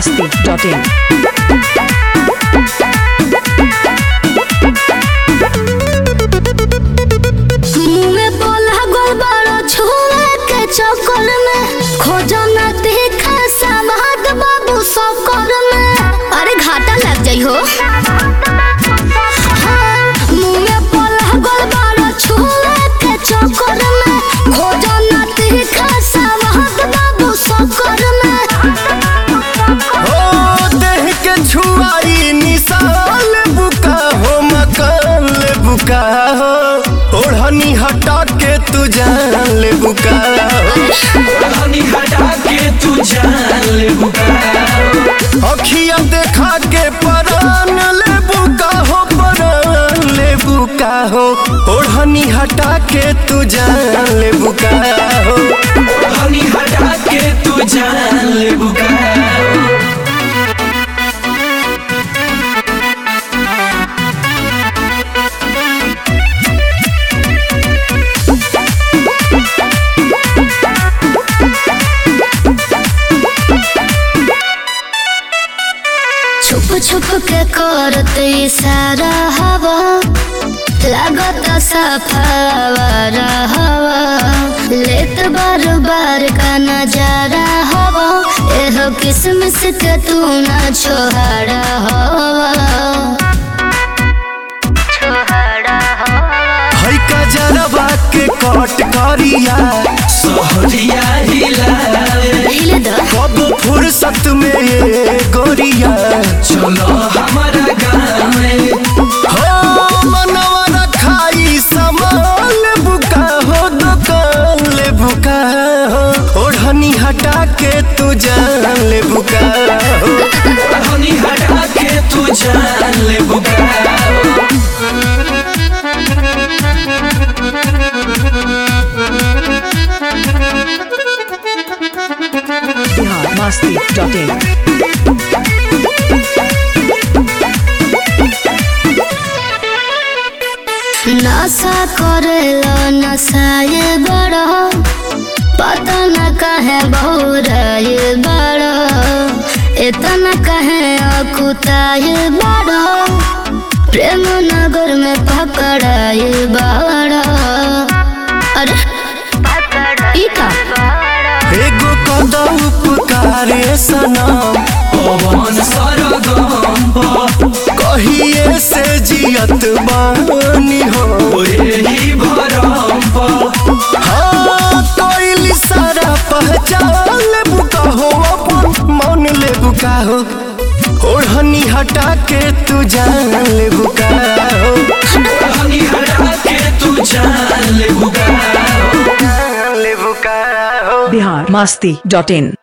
masti.in. मुँहे बोला गोलबारो छुए के चक्कर में खोजो न तीखा समाद बाबू सककर में अरे घाटा लग जाइ हो हाँ, मुँहे बोला गोलबारो छुए के चक्कर में खोजो न तीखा समाद बाबू सककर में हो देह के छुआई निशाल बुका हो मकान ले बुका हो ओढ़नी हटा के तू जान ले बुका हो हनी हटा के तू जान ले अखिया देखा के परान ले बुका हो परान ले बुका हो ओढ़नी हटा के तू जान ले बुका हो हनी हटा के तू जान ले छुप छुप के करत इशारा हवा लागत सफावर हवा लेत बार बार का नजारा हवा एहो किसमिस के तू ना छोहारा हवा छोहारा हवा है का जरबा के कट करिया सहरिया हिलाए हिले द कब फुर्सत में ये गोरिया चलो हमारा गाँव में हो मनवा रखाई सामान बुका हो दुकान ले बुका हो ओढ़नी हटा के तू जान ले बुका हो हनी हटा के तू जान ले Bihar masti.in. नशा करेलो नशाए बड़ो पता न कहे बहुराए बड़ो इतना कहे अकुताए बड़ो प्रेम नगर में पकड़ाए बड़ो अरे ई का एगो कदा उपकारे सनम पवन सरगम कहिए से जियत बानी हो यही भरम हाँ कोई सारा पहचान ले बुका हो अपन मन ले बुका हो ओढ़नी हटा के तू जान ले बुका हो हनी हटा के तू जान ले जान ले बुका हो Bihar masti.in.